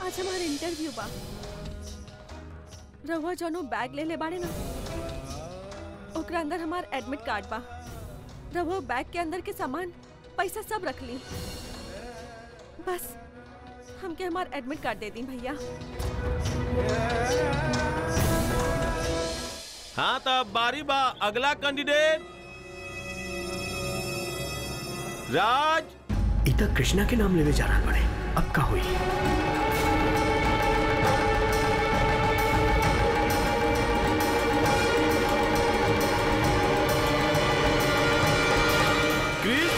आज हमार इंटरव्यू बा रहुआ जौनो बैग ले ले बाड़े ना ओकरा अंदर हमार एडमिट कार्ड बा रहुआ बैग के अंदर के सामान पैसा सब रख ली बस हमके हमार एडमिट कार्ड दे दी भैया हाँ तब बारी बा अगला कैंडिडेट राज इतना कृष्णा के नाम लेवे जा रहा बड़े अब का हुई क्रिस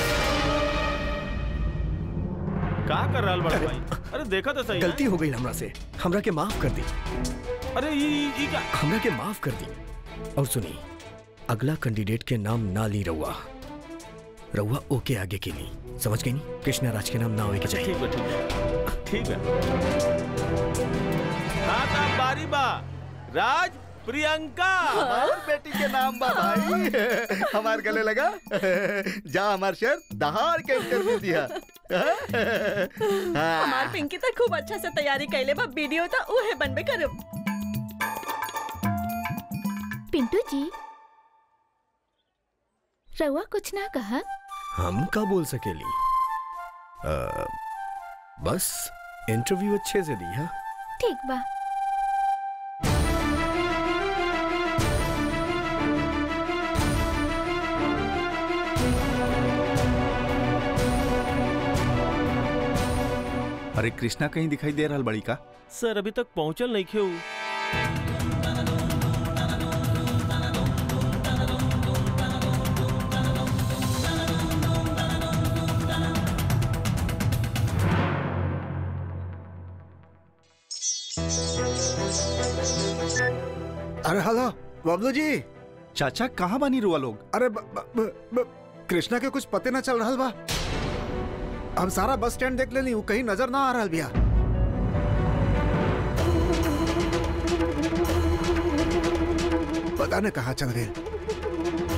का कर रहा बड़ा भाई अरे देखा तो सही गलती हो गई हमरा से हमरा के माफ कर दी अरे ई ई- ई का हमरा के माफ कर दी और सुनी अगला कैंडिडेट के नाम ना ली रहुआ रहुआ ओके आगे के ली समझ गई नहीं कृष्णा राज के नाम ना होए के चाहिए ठीक है ठीक है ठीक है हाँ तब बारी बा राज प्रियंका हमार बेटी के नाम बा भाई हमार गले लगा जा हमार शर दहाड़ के इंटरव्यू दिया हमार पिंकी तो खूब अच्छा से तैयारी कैले बा वीडियो तो उहे बनबे करब पिंटू जी रउआ कुछ ना कहा हम का बोल सकेली अ, बस इंटरव्यू अच्छे से दी हाँ ठीक बा अरे कृष्णा कहीं दिखाई दे रहा बड़ी का सर अभी तक पहुंचल नहीं क्यों अरे हेलो बबलू जी चाचा कहाँ बनी रुआ लोग अरे ब, ब, ब, ब, कृष्णा के कुछ पते ना चल रहा बा हम सारा बस स्टैंड देख लेनी वो कहीं नजर ना आ रहा भैया पता न कहाँ चल गए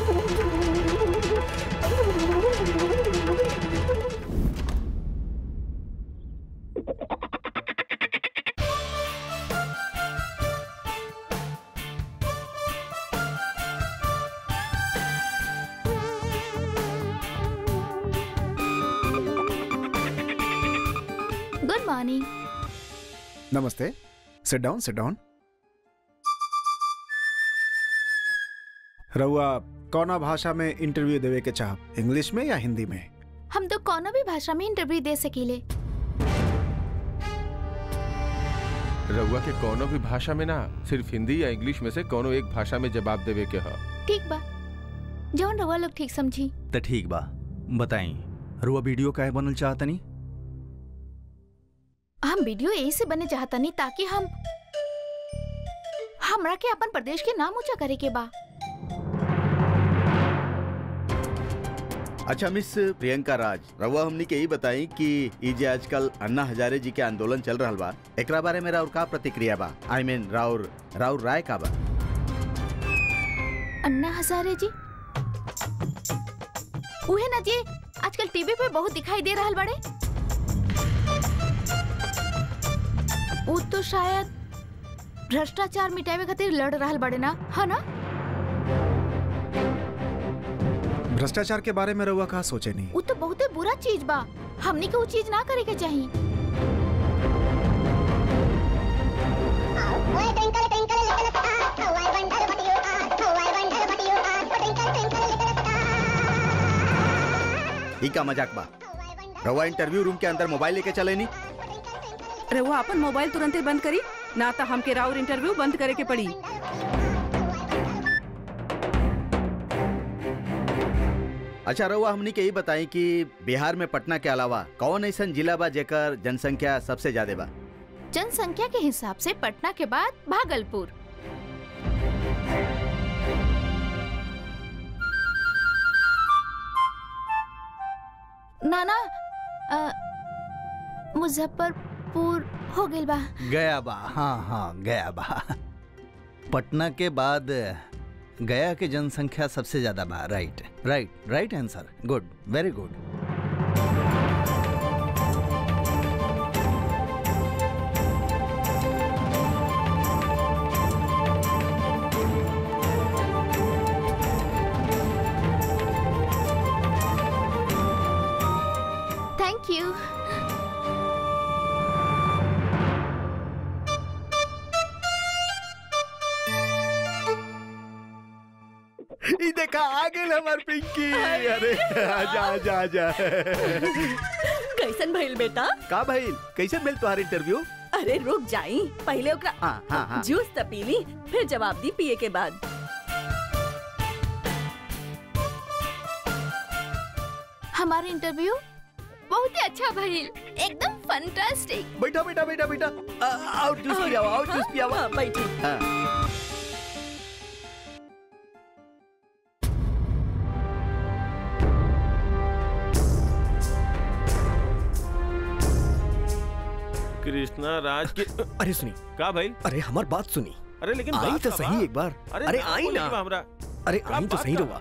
गुड मॉर्निंग नमस्ते सिट डाउन सिट डाउन रहुआ कौना भाषा में इंटरव्यू देवे के चाह इंग्लिश में या हिंदी में हम तो कोनो भी भाषा में इंटरव्यू दे सकीले रउआ के कोनो भी भाषा में ना सिर्फ हिंदी या इंग्लिश में से कोनो एक भाषा में जवाब देवे के ह ठीक बा जौन रउआ लोग ठीक समझी तो ठीक बा बताई रुआ वीडियो काहे बनल चाहतनी हम वीडियो यही से बने चाहतनी ताकि हम हमरा के अपन प्रदेश के नाम ऊंचा करे के बा अच्छा मिस प्रियंका राज रवा हमनी के ही बताई कि ई जे आजकल अन्ना हजारे जी के आंदोलन चल रहा बा एकरा बारे में राउर का प्रतिक्रिया बा आई मीन राउर राउर राय का बा अन्ना हजारे जी उहे ना जी आजकल टीवी पे बहुत दिखाई दे रहल बड़े वो तो शायद भ्रष्टाचार मिटावे खातिर लड़ रहल बड़े ना है ना भ्रष्टाचार के बारे में रवा का सोचे नहीं वो तो बहुते बुरा चीज बा हमनी के वो चीज ना करे के चाहिए ई का मजाक बा रवा इंटरव्यू रूम के अंदर मोबाइल लेके चले नहीं रहुआ अपन मोबाइल तुरंत ही बंद करी ना तो हमके राउर इंटरव्यू बंद करे के पड़ी अच्छा रवा हमनी के ही बताई कि बिहार में पटना के अलावा कौन ऐसा जिला बा जेकर जनसंख्या सबसे ज्यादा बा जनसंख्या के हिसाब से पटना के बाद भागलपुर नाना अ, मुजफ्फरपुर हो गइल बा गया बा हाँ हाँ गया बा पटना के बाद गया के जनसंख्या सबसे ज्यादा बा right right right answer good very good देखा आ गई हमार पिंकी अरे आजा आजा आजा कैसन भइल बेटा का भाई कैसे मिल तुम्हारा इंटरव्यू अरे रुक जाई पहले ओकरा हाँ हाँ हाँ जूस त पी ली फिर जवाब दी पिए के बाद हमारा इंटरव्यू बहुत ही अच्छा भइल एकदम फंटास्टिक बैठा बैठा बैठा बैठा आ, आओ जूस पिया आओ जूस पिया हाँ, बैठी हाँ कृष्णा राज के अरे सुनी का भाई अरे हमार बात सुनी अरे लेकिन आई बात तो का सही बा। एक बार अरे अरे नाम आई बोले ना के बा हमरा अरे का आई तो बात सही का रहुआ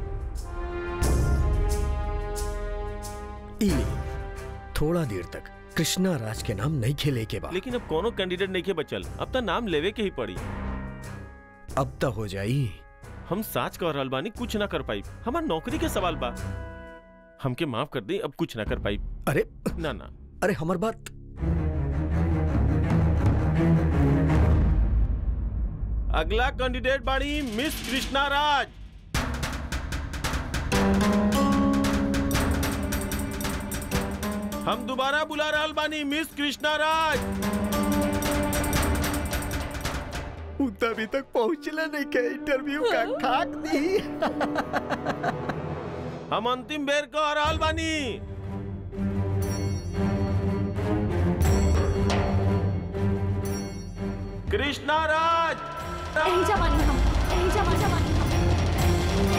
ई ले, थोड़ा देर तक कृष्णा राज के नाम नहीं खेले के बाद लेकिन अब कोनो कैंडिडेट नहीं के बचल अब तो नाम लेवे के ही पड़ी अब तक हो जाई हम साच कह रहल बानी कुछ ना कर पाई हमार नौकरी के सवाल बा हमके माफ कर दी अब कुछ ना कर पाई अरे ना ना अरे हमार बात अगला कैंडिडेट बाड़ी मिस कृष्णा राज हम दोबारा बुला रहल बानी मिस कृष्णा राज उ तो अभी तक पहुंचला नहीं के इंटरव्यू का खाक दी हम अंतिम बेर कह रहल बानी कृष्णा राज यही जवानी हम यही जवा जवानी हम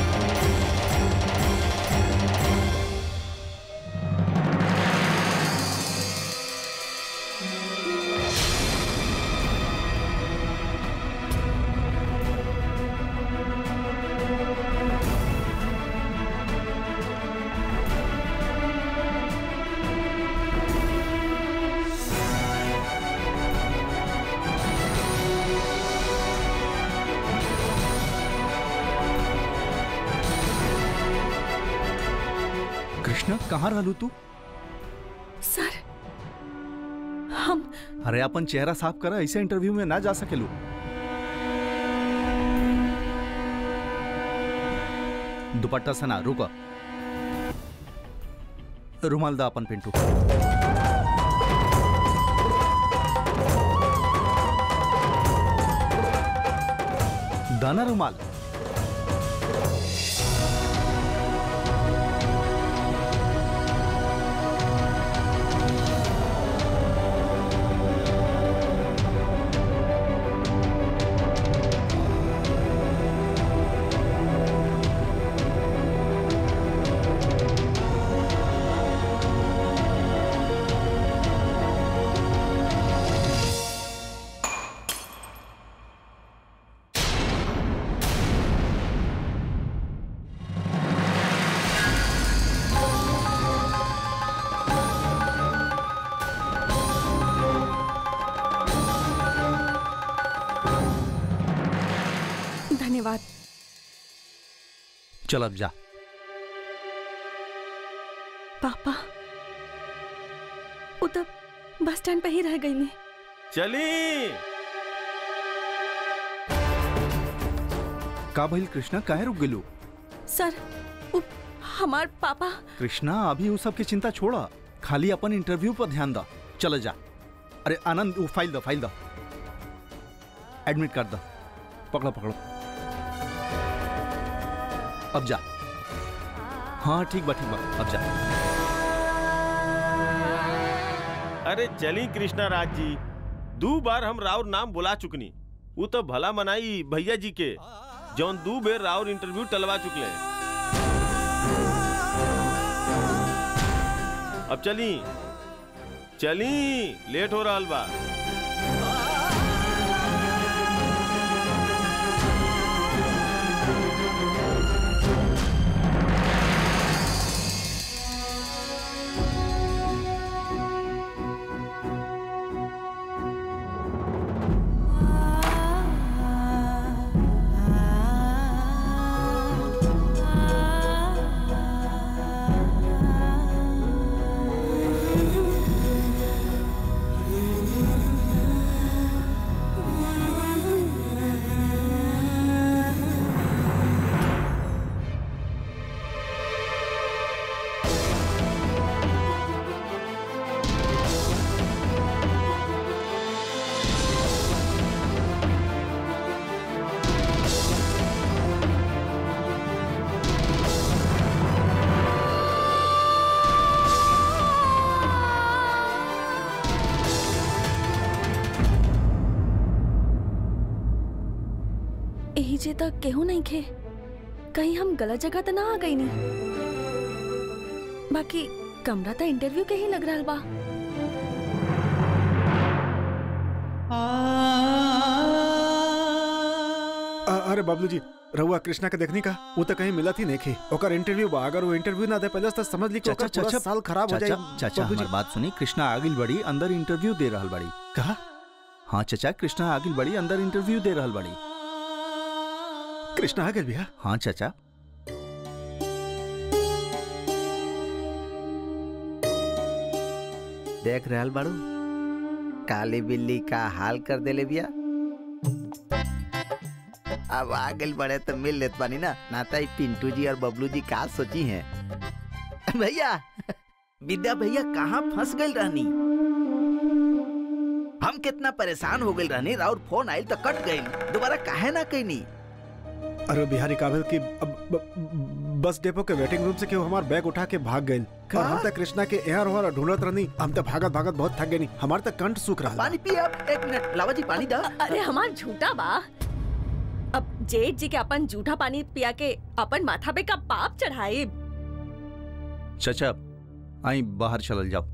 कृष्णा कहाँ रहलू तू सर हम अरे अपन चेहरा साफ करा ऐसे इंटरव्यू में ना जा सकेलू दुपट्टा से ना रुको रुमाल दा अपन पिंटू दाना रुमाल धन्यवाद चल अब जा पापा वो तो बस स्टैंड पे ही रह गई नहीं चली का भइल कृष्णा काहे रुक गेलू सर वो हमार पापा कृष्णा अभी वो सब की चिंता छोड़ा खाली अपन इंटरव्यू पर ध्यान दा चल जा अरे आनंद वो फाइल दो फाइल दो एडमिट कर दो पकड़ो पकड़ो अब जा हाँ ठीक बा ठीक बा अब जा अरे चली कृष्णा राज जी दो बार हम राउर नाम बुला चुकनी वो तो भला मनाई भैया जी के जौन दू बेर राउर इंटरव्यू टलवा चुकले अब चली चली लेट हो रहा बा Ah यही जे तक केहू नहीं खे कहीं हम गलत जगह तो ना आ गई नहीं बाकी कमरा तो इंटरव्यू के ही लग रहा बा अ- अरे बाबलू जी रहुआ कृष्णा के देखने का वो तो कहीं मिलत ही नहीं खे ओकर इंटरव्यू बा अगर वो इंटरव्यू ना दे पहले से तो समझ ली कि चाचा ओकर पूरा चाचा साल खराब हो जाए चाचा चाचा बाबूजी। हमार बात सुनी कृष्णा आगिल बड़ी अंदर इंटरव्यू दे रहल बड़ी कहा हाँ चाचा कृष्णा आगिल बड़ी अंदर इंटरव्यू दे रहल बड़ी कृष्णा आ गए भैया हाँ चाचा देख रहल बाड़ू काली बिल्ली का हाल कर देले बिया अब आ गइल बड़े तो मिल लेत बानी ना नाता ही पिंटू जी और बबलू जी का सोची हैं भैया विद्या भैया कहाँ फंस गइल रहनी हम कितना परेशान हो गइल रहनी और फोन आइल तो कट गइल दोबारा काहे ना कहनी अरे बिहारी काबिल की अब ब- बस डेपो के वेटिंग रूम से केहू हमार बैग उठा के भाग गइल का? और हम तक कृष्णा के एहर होर ढूंढत रहनी हम तो भागत भागत बहुत थक गए हमार तक कंठ सूख रहा पानी पी अब एक मिनट लावा जी पानी दा अरे हमार झूठा बा अब जेठ जी के अपन झूठा पानी पिया के अपन माथा पे का पाप चढ़ाए चाचा आई बाहर चलल जाओ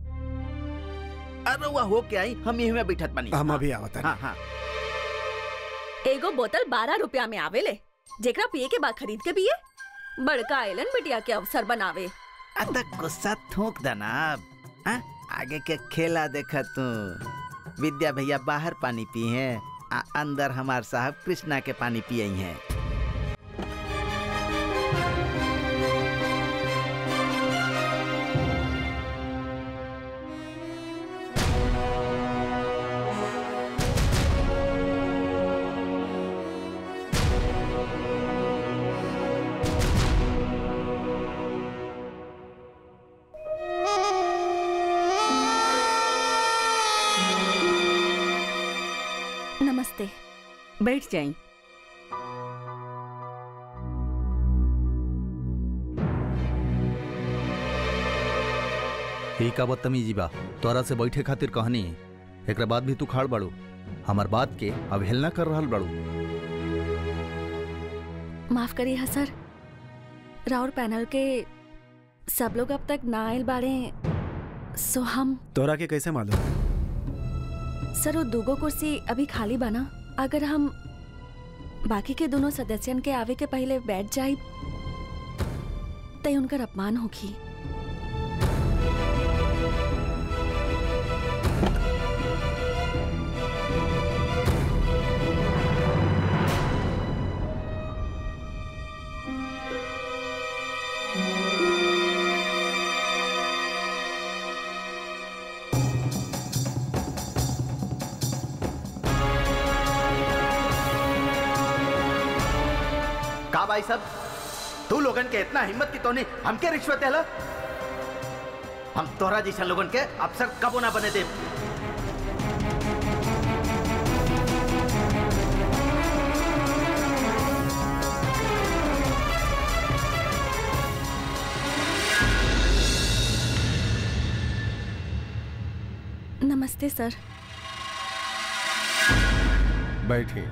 अरे वह हो के आई हम यहीं में बैठत बानी हम अभी आवत हाँ हाँ एगो बोतल बारह रुपया में आवेले जेकरा पिए के बाद खरीद के पिए बड़का आयलन बिटिया के अवसर बनावे अत गुस्सा थूक देना हाँ? आगे के खेला देखा तू विद्या भैया बाहर पानी पी हैं आ अंदर हमार साहब कृष्णा के पानी पिए हैं नमस्ते बैठ जाई ही का बदतमीजी बा तोरा से बैठे खातिर कहनी एकरा बाद भी तू खाड़ बाड़ू हमार बात के अवहेलना कर रहल बाड़ू माफ करिए हा सर राउर पैनल के सब लोग अब तक ना आयल बाड़े सो हम तोरा के कैसे मालूम सर वो दूगो कुर्सी अभी खाली बना अगर हम बाकी के दोनों सदस्यन के आवे के पहले बैठ जाए तय उनकर अपमान होगी का भाई सब तू लोगन के इतना हिम्मत की तोनी हमके रिश्वत देला हम तोहरा जैसा लोगन के अफसर कबो ना बने दे नमस्ते सर बैठिए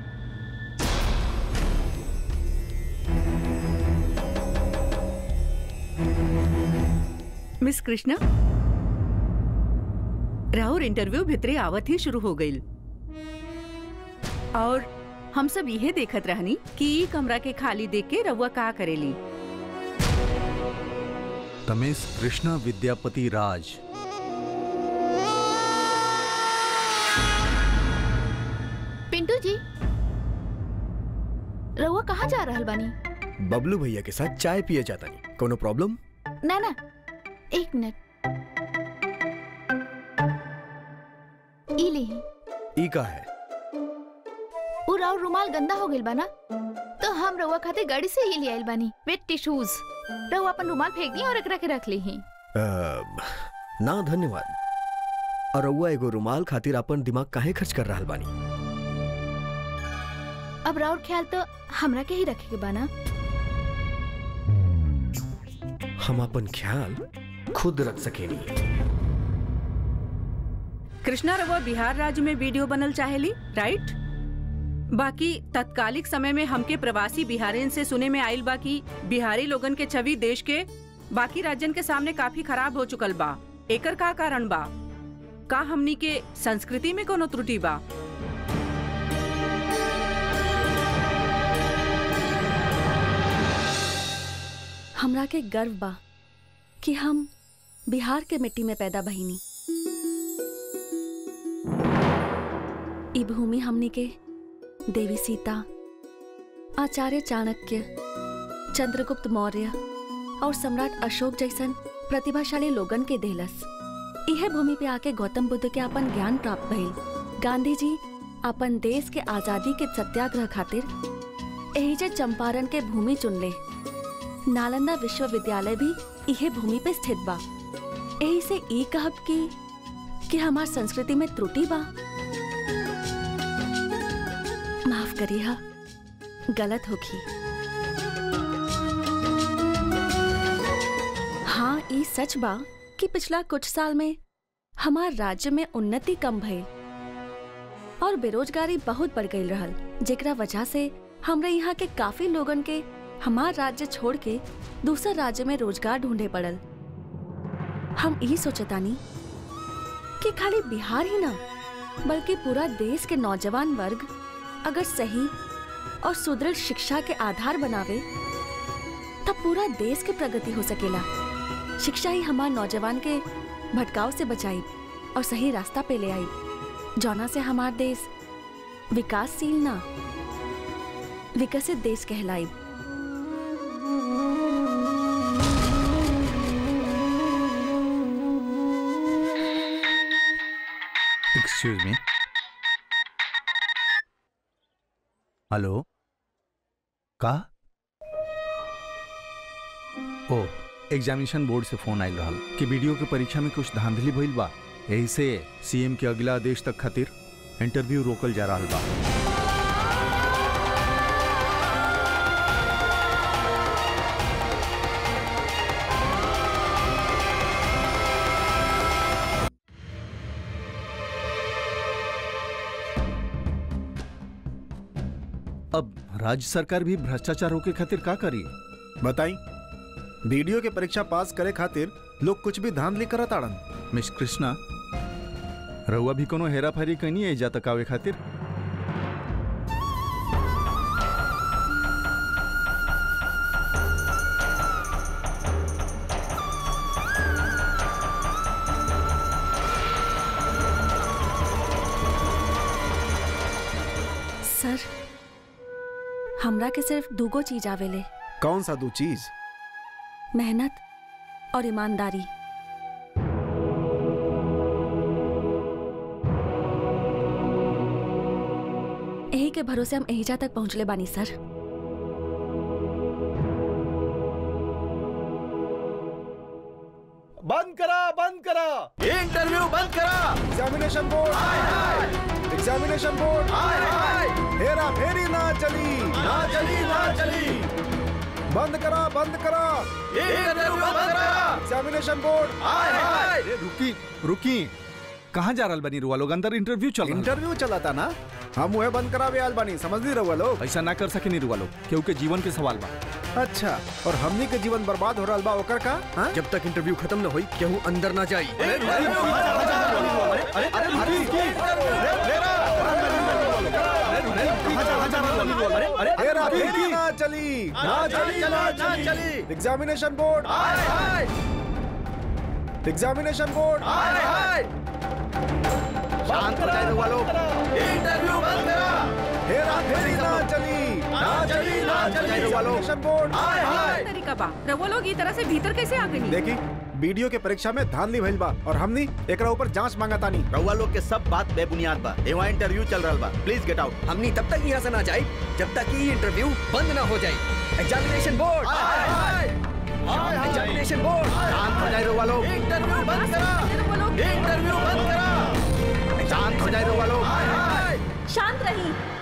मिस कृष्णा राहुल इंटरव्यू भितरे आवत ही शुरू हो गई और हम सब यह देखत रहनी कि ई कमरा के खाली देख के रउआ का करेली तमेश कृष्णा विद्यापति राज पिंटू जी रउआ कहाँ जा रहल बानी बबलू भैया के साथ चाय पिए जाता नहीं कोनो प्रॉब्लम ना ना एक मिनट ई लेही ई का है उ राउर रुमाल गंदा हो गइल बा ना तो हम रउआ खातिर गाड़ी से ही ले आइल बानी विथ टिश्यूज रउआ अपन रुमाल फेंक दी और एकरा के रख ली ही अ, ना धन्यवाद और रउआ एगो रुमाल खातिर अपन दिमाग काहे खर्च कर रहल बानी अब राउर ख्याल तो हमरा के ही रखे के बा ना हम अपन ख्याल खुद रख सकेनी कृष्णा रउआ बिहार राज्य में वीडियो बनल चाहेली राइट बाकी तत्कालिक समय में हमके प्रवासी बिहारिन से सुने में आइल बा कि बिहारी लोगन के छवि देश के बाकी राज्यन के सामने काफी खराब हो चुकल बा एकर का कारण बा का हमनी के संस्कृति में कोनो त्रुटि बा हमरा के गर्व बा कि हम बिहार के मिट्टी में पैदा बहिनी ई भूमि हमनी के देवी सीता आचार्य चाणक्य चंद्रगुप्त मौर्य और सम्राट अशोक जैसन प्रतिभाशाली लोगन के देलस यह भूमि पे आके गौतम बुद्ध के अपन ज्ञान प्राप्त भइल गांधी जी अपन देश के आजादी के सत्याग्रह खातिर एहिजे चंपारण के भूमि चुनले नालंदा विश्वविद्यालय भी इहे भूमि पे स्थित बा यही से ई कहब कि कि हमार संस्कृति में त्रुटि बा माफ करिए गलत होगी हाँ ई सच बा कि पिछला कुछ साल में हमार राज्य में उन्नति कम भइल और बेरोजगारी बहुत बढ़ गई रहल जेकरा वजह से हमरे यहाँ के काफी लोगन के हमार राज्य छोड़ के दूसर राज्य में रोजगार ढूंढे पड़ल हम यही सोचतानी कि खाली बिहार ही ना बल्कि पूरा देश के नौजवान वर्ग अगर सही और सुदृढ़ शिक्षा के आधार बनावे तब पूरा देश के प्रगति हो सकेला शिक्षा ही हमार नौजवान के भटकाव से बचाई और सही रास्ता पे ले आई जौना से हमार देश विकासशील ना विकसित देश कहलाई एक्सक्यूज मी हेलो का ओ एग्जामिनेशन बोर्ड से फोन आयल रहल कि वीडियो के परीक्षा में कुछ धांधली भइल बा यही से सीएम के अगला आदेश तक खातिर इंटरव्यू रोकल जा रहल बा अब राज्य सरकार भी भ्रष्टाचार रोके खातिर का करी बताई वीडियो के परीक्षा पास करे खातिर लोग कुछ भी धांधली करत आड़न मिस कृष्णा रउआ भी कोनो हेरा फेरी कनी है जा तक आवे खातिर सर हमरा के सिर्फ दूगो चीज आवेले कौन सा दो चीज मेहनत और ईमानदारी यही के भरोसे हम एहिजा तक पहुंचले बानी सर बंद करा बंद करा इंटरव्यू बंद करा एग्जामिनेशन बोर्ड एग्जामिनेशन बोर्ड हेरा फेरी ना चली ना चली ना चली बंद करा बंद करा इंटरव्यू बंद करा एग्जामिनेशन बोर्ड अरे रुकी रुकी कहाँ जा रहल बनी रुआ लोग अंदर इंटरव्यू चल रहा इंटरव्यू चला था ना हम वह बंद करावे आल बानी समझ नहीं रहुआ लोग ऐसा ना कर सके नहीं रुआ लोग क्यों के जीवन के सवाल बा अच्छा और हमनी के जीवन बर्बाद हो रहा बा ओकर का हाँ? जब तक इंटरव्यू खत्म न होई केहू अंदर ना जाई हेरा फेरी ना चली ना चली ना चली एग्जामिनेशन बोर्ड एग्जामिनेशन बोर्ड शांत हो जाए वालों इंटरव्यू बंद करा हेरा फेरी ना चली ना चली ना चली एग्जामिनेशन बोर्ड तरीका बा रउआ लोग ई तरह से भीतर कैसे आ गई देखी वीडियो के परीक्षा में धांधली भइल बा और हमनी एकरा ऊपर जांच मांगा तानी रउआ लोग के सब बात बेबुनियाद बा एवा इंटरव्यू चल रहल बा प्लीज गेट आउट हमनी तब तक यहाँ से ना जाए जब तक कि ये इंटरव्यू बंद ना हो जाए एग्जामिनेशन बोर्ड एग्जामिनेशन बोर्ड शांत हो जाए रउआ लोग इंटरव्यू बंद करा इंटरव्यू बंद करा शांत हो जाए रउआ लोग शांत रही